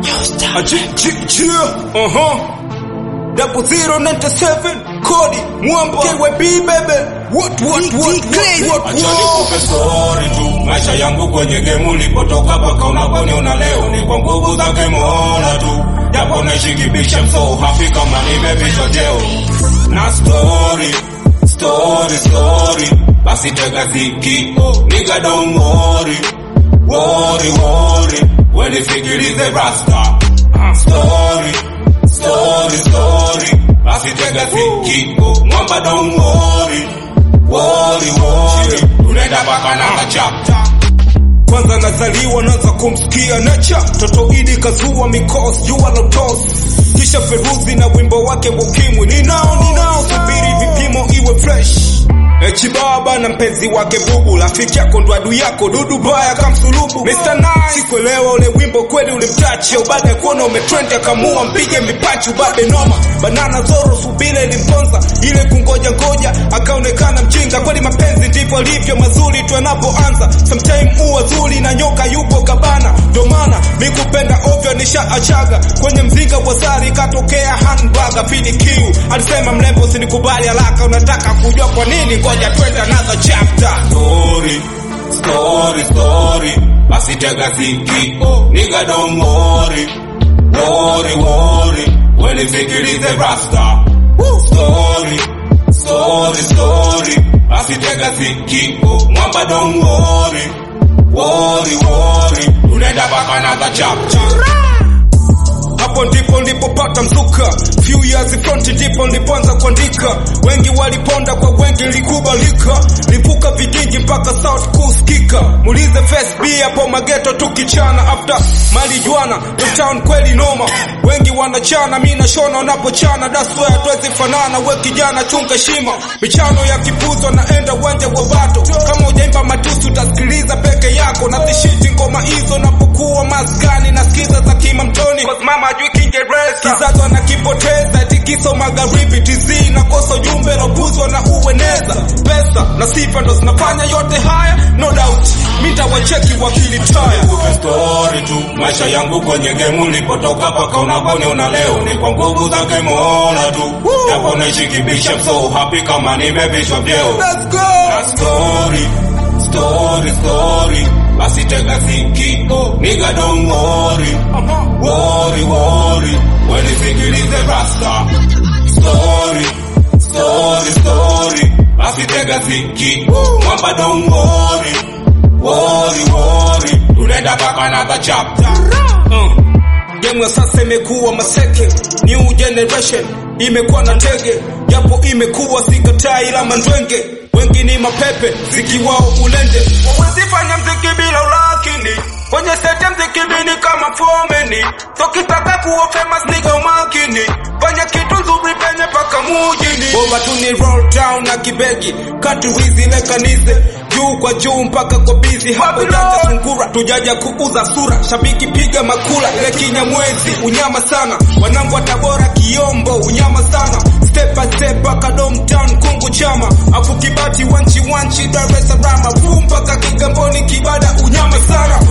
Double zero ninety seven Kodi Mwamba KYB baby What what what what what Acha nikupe story tu, maisha yangu kwenye game ulipotoka paka unaponiona leo ni kwa nguvu zake Mola tu, japo naishi kibisha, I'm so happy kama nimepishwa jeo na story story story, basi tega ziki nigga don't worry worry worry, when nisikilize rasta story story story, basi tega ziki mwamba don't worry worry worry, tunaenda paka na chapter Kwanza nazaliwa naanza kumsikia nacha Toto idi kazua mikos jua lotos Kisha Feruzi na wimbo wake ukimwi Ninao ninao subiri vipimo iwe fresh Echi baba na mpenzi wake bubu Rafiki yako ndo adui yako dudu baya kamsulubu Mr. Nice Sikuelewa ule wimbo kweli ulimtachi Baada ya kuona umetrend akamua mpige mipachu babe noma Banana zoro subile ilimponza Ile kungoja ngoja akaonekana mjinga Kweli mapenzi ndivyo alivyo mazuri tu anapoanza Sometime uwa zuri na nyoka yupo kabana Ndo maana mi kupenda ovyo nishaachaga Kwenye mzinga wa sari katokea handbaga PDQ alisema mrembo sinikubali haraka Unataka kujua kwa nini ngoja twende another chapter story, story, story. Basi tega ziki, nigga don't worry, worry, worry. When nisikilize rasta, story, story, story. Basi tega ziki, mwamba don't worry, worry, worry. Tunaenda paka another chapter. hapo ndipo nilipopata mzuka few years front ndipo nilipoanza kuandika wengi waliponda kwa wengi likubalika lipuka vijiji mpaka south kusikika muulize face b hapo mageto tukichana after malijuana the town kweli noma wengi wanachana mi nashona wanapochana daswa hatuwezi fanana we kijana chunga shima michano ya kipuzwa naenda uwanja wa bato kama ujaimba matusi utasikiliza peke yako na zishiti ngoma hizo napokuwa maskani nasikiza za kima mtoni Cause mama ajui kiingereza kizazo nakipoteza tikiso magharibi tz nakosa ujumbe naopuzwa na ueneza pesa na sifa ndo zinafanya yote haya no doubt mitawacheki wakili taya Nikupe story tu, maisha yangu kwenye game ulipotoka paka unaponiona leo ni kwa nguvu zake Mola tu, japo naishi kibisha, I'm so happy kama nimepishwa vyeo Let's go! na story, story, story. Basi tega ziki, nigga don't worry, worry, worry. When nisikilize rasta, story, story, story. Basi tega ziki, mwamba don't worry, worry, worry. Tunaenda paka another chapter. Uh, Game ya sasa imekuwa maseke, new generation imekuwa na tege, japo imekuwa sikatai ila mandwenge, wengi ni mapepe zikiwao ulende, wawezi fanya mziki bila ulakini kwenye sete mziki bini kama fomeni, so kitaka kuwa famous niga umakini, fanya kitu nzuri penye paka mujini, bomba tu ni roll down na kibegi, kati wizi le kanise juu kwa juu mpaka kwa bizi hapo janja sungura tujaja kuuza sura shabiki piga makula ile kinyamwezi unyama sana wanangu wa tabora kiombo unyama sana step by step mpaka domtown kungu chama afu kibati wanchi wanchi dar es salaam afu mpaka kigamboni kibada unyama sana